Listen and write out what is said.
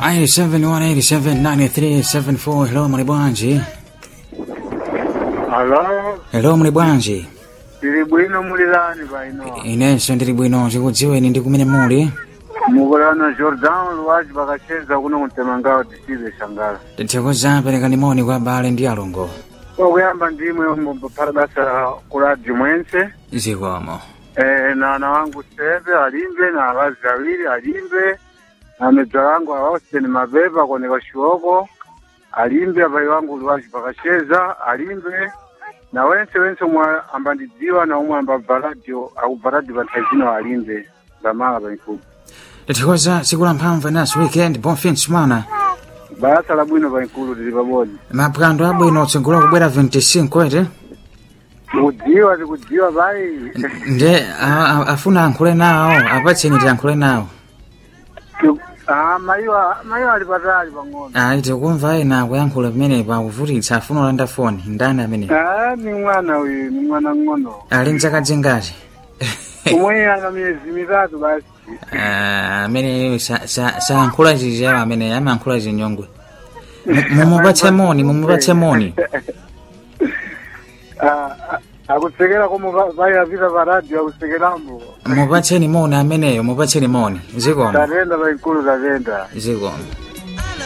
87187934 hello muli bwanji Alo, hello muli bwanji tili bwino mulilani paino. inenso ndili bwino tikudziweni ndi kumene muli Mukulana Jordan Luwaji pakacheza kuno kumtemangawo tisibe shangala. tithokoza perekani moni kwa abale ndi alongo Okuyamba ndimwe mupara basa ku radio mwense. zikomo Eh, na ana wangu Sebe alimbe na abazi awiri alimbe. Na medza wangu Austin Mabeba koneka shioko. Alimbe abai wangu Luwaji pakacheza alimbe. Na wense wense mwa ambandidziwa na umwe ambabva radio akubva radio panthaizino alimbe. Ndamala paikulu. tithokoza tsiku la mphamvu naso weekend bon fin de semana basa la bwino paikulu tili pabodzi maphwando abwino tsogolo kubwera 25 ete tikudziwa tikudziwa pai nde a- a- afuna ankhule nawo apatseni tiyankhule nawo Ah, mayiwa mayiwa ali patali pang'ono ayi tikumva ena kuyankhula pamenepa akuvutitsa afuna ulanda foni ndani amene Ah, ni mwana uyu ni mwana ng'ono ali mzaka zingati umwe ana miyezi mitatu basi Ah, amene sa- sa- sayankhula zizawo amene amayankhula zinyongwe Mu- mumupatse moni mumupatse moni Ah, ah, akutsekera komo pai apita pa radio akusekerambo mupatseni moni ameneyo mupatseni moni zikomo tatenda paikulu tatenda zikomo